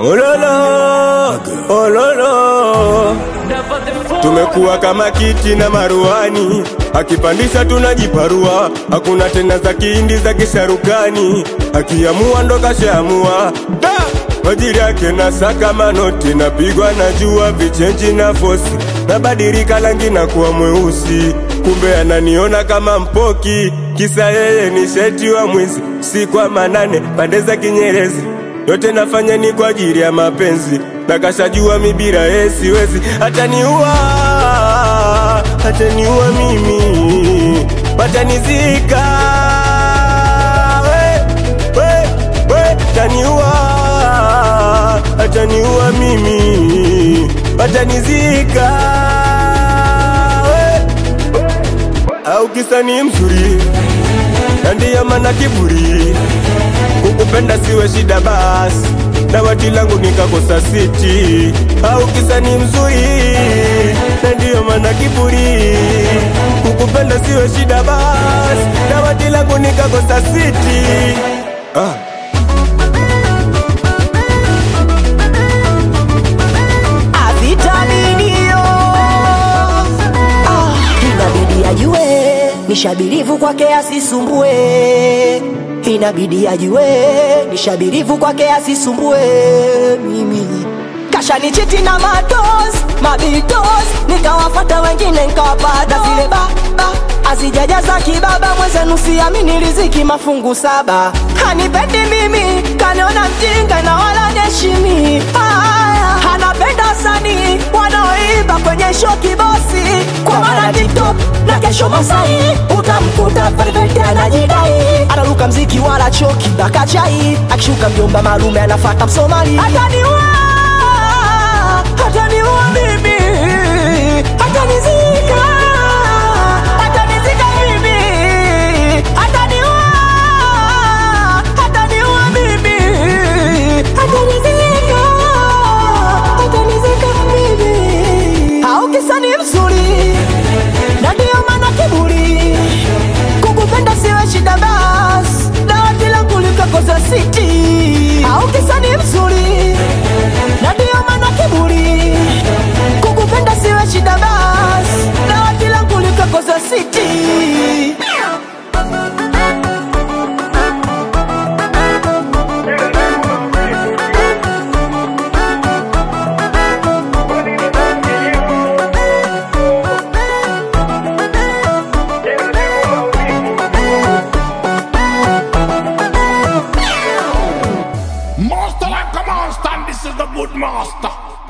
Ololo, ololo, tumekuwa kama kiti na maruani, akipandisha tunajiparua, hakuna tena za kihindi za kisharukani, akiamua ndo kashaamua Da! kwa ajili yake na saka manoti, napigwa na jua vichenji na fosi, nabadilika rangi na kuwa mweusi, kumbe ananiona kama mpoki, kisa yeye ni sheti wa mwizi, si kwa manane pande za Kinyerezi yote nafanya ni kwa ajili ya mapenzi, na kashajua mibira yeye siwezi, ataniua, ataniua mimi, watanizika we, we, we, ataniua, ataniua mimi, watanizika we, au kisa ni mzuri na ndiyo maana kiburi kukupenda siwe shida basi dawati langu nikakosa siti au kisa ni mzuri na ndiyo maana kiburi kukupenda siwe shida basi dawati langu nikakosa siti ah. avitaminio ah, inabidi ajue nishabirivu kwake asisumbue inabidi ajue nishabirivu kwake asisumbue mimi kashanichiti na matos mabitos nikawafata wengine nkawapata zile baba azijajaza kibaba mwezenu siamini riziki mafungu saba hanipendi mimi kaniona mjinga na wala neshimi haya anapenda sani wanaoimba kwenye show kibosi kwa maana tiktok na kesho masai utamkuta velvete anajidai anaruka mziki wala choki mpaka chai akishuka mjomba malume anafata msomali ataniua ataniua mimi atanizika atanizika mimi ataniua ataniua mimi atanizika atanizika mimi au kisa ni mzuri na ndiyo maana kiburi kukupenda siwe shida bas dawati langu likakoza siti au kisa ni mzuri na ndiyo maana kiburi kukupenda siwe shida bas dawati langu likakoza siti Master like a monster, and this is the good master.